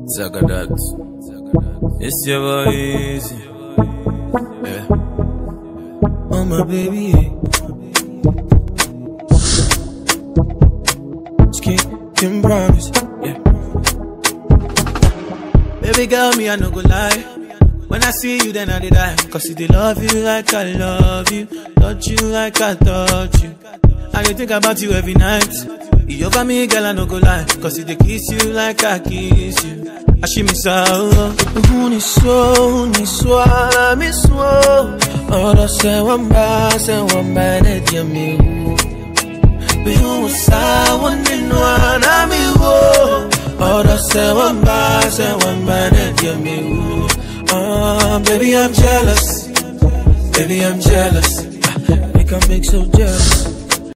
Zagadat. It's your boy easy. Yeah. Oh my baby. Skin can promise. Yeah. Baby girl, me I no go lie. When I see you, then I did die. Cause if they love you like I love you, touch you like I touch you. I dey think about you every night. You over me, girl, I no go lie. Cause if they kiss you like I kiss you. I she miss out. Uni so, uni so, I miss so. Ora se wamba, se wamba, ne diami wo. Be who sa, one in one, I me wo. Ora se wamba, se wamba, ne diami wo. Ah, baby, I'm jealous. Baby, I'm jealous. Ah, Make I make so jealous.